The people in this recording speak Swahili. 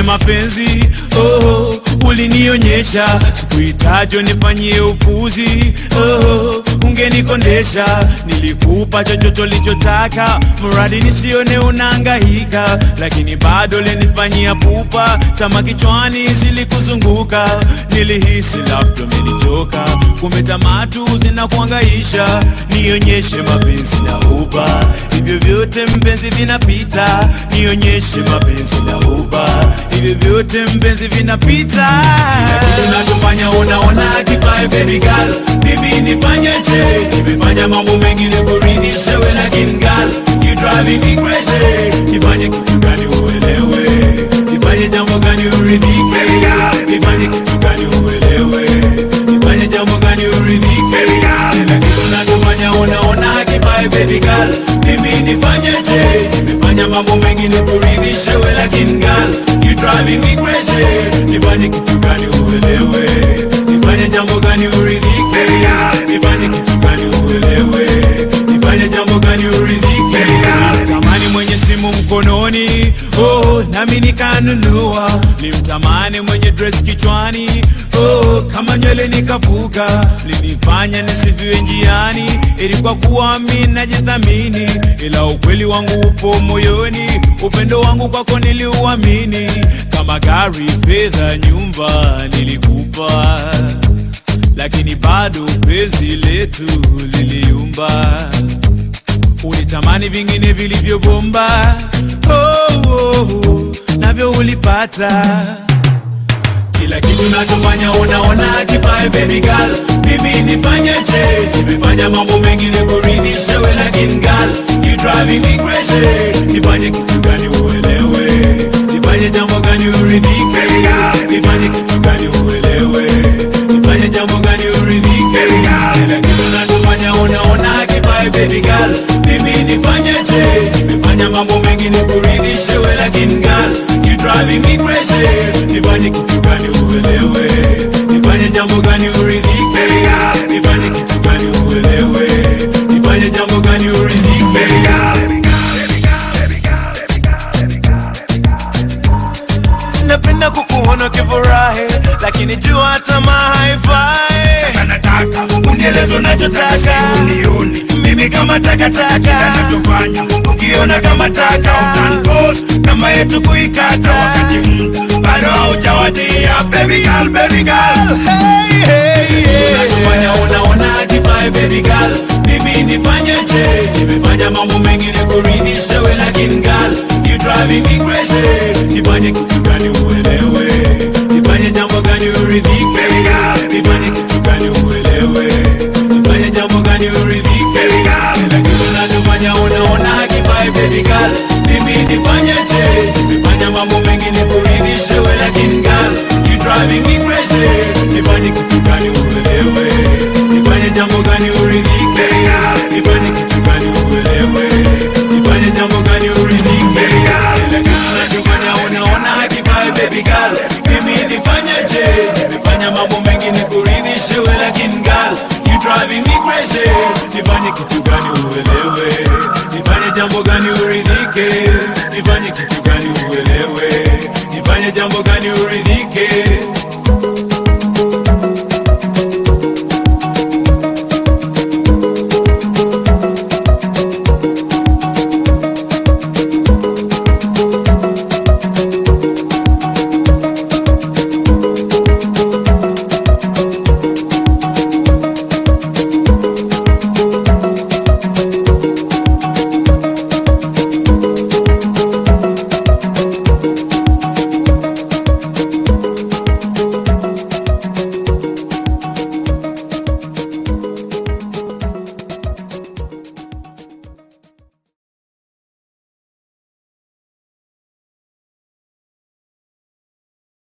nionyeshe mapenzi oh, ulinionyesha sikuhitaji nifanyie upuzi oh, ungenikondesha nilikupa chochote ulichotaka mradi nisione unahangaika lakini bado linifanyia pupa tama kichwani zilikuzunguka nilihisi labda umenichoka kumbe tamatu zinakuangaisha nionyeshe mapenzi na uba hivyo vyote mpenzi vinapita nionyeshe mapenzi na uba hivyo vyote mpenzi vinapita unatufanya unaona kipae baby girl mimi nifanyeje nimefanya mambo mengine kuridhisha we lakini girl you driving me crazy nifanye kitu gani uelewe nifanye jambo gani uridhike nifanye kitu gani uelewe nifanye jambo gani uridhike kila kitu unachofanya unaona kipae baby girl mimi nifanyeje nimefanya mambo mengine kuridhisha we lakini girl you driving me crazy nifanye kitu gani uelewe nifanye jambo gani uridhike nifanye kitu gani uelewe nifanye jambo gani uridhike tamani mwenye simu mkononi oh, nami nikanunua nimtamani mwenye dress kichwani oh, kama nywele nikavuka linifanya nisifiwe njiani ili kwa kuwa mi najithamini ila ukweli wangu upo moyoni upendo wangu kwako niliuamini kama gari fedha nyumba nilikupa lakini bado penzi letu liliumba ulitamani vingine vilivyobomba oh, oh, oh, navyo ulipata kila kitu nachofanya unaona kipae baby girl mimi nifanyeje nimefanya mambo mengine kuridhisha we lakini girl you driving me crazy nifanye kitu gani uelewe nifanye jambo gani uridhike nifanye kitu gani uelewe nifanye jambo gani uridhike kila kitu nachofanya unaona kipae baby girl mimi nifanyeje nimefanya mambo mengine kuridhisha we lakini girl you driving me crazy nifanye kitu gani uelewe nifanye jambo gani uridhike nifanye kitu gani uelewe nifanye jambo gani uridhike napenda kukuona ukifurahi lakini jua tamaa haifai Sasa nataka unieleze unachotaka Taka. unioni mimi kama takataka kinachofanya ukiona kama taka utanpost kama yetu kuikata wakati muda bado haujawadia baby girl baby girl Hey, hey, hey. unachofanya unaona kipae baby girl mimi nifanyeje nimefanya mambo mengine kuridhisha we lakini girl you driving me crazy nifanye kitu gani uelewe nifanye jambo gani uridhike nifanye kitu gani uelewe nifanye jambo gani uridhike kila kitu unachofanya unaona kipae baby girl mimi nifanyeje nimefanya mambo mengine kuridhisha we lakini girl you driving me crazy nifanye kitu gani uelewe nifanye jambo gani uridhike nifanye kitu gani uelewe nifanye jambo gani uridhike kila kitu unachofanya unaona kipae baby girl mimi nifanyeje nimefanya mambo mengine kuridhisha we lakini girl you driving me crazy nifanye kitu gani uelewe nifanye jambo gani uridhike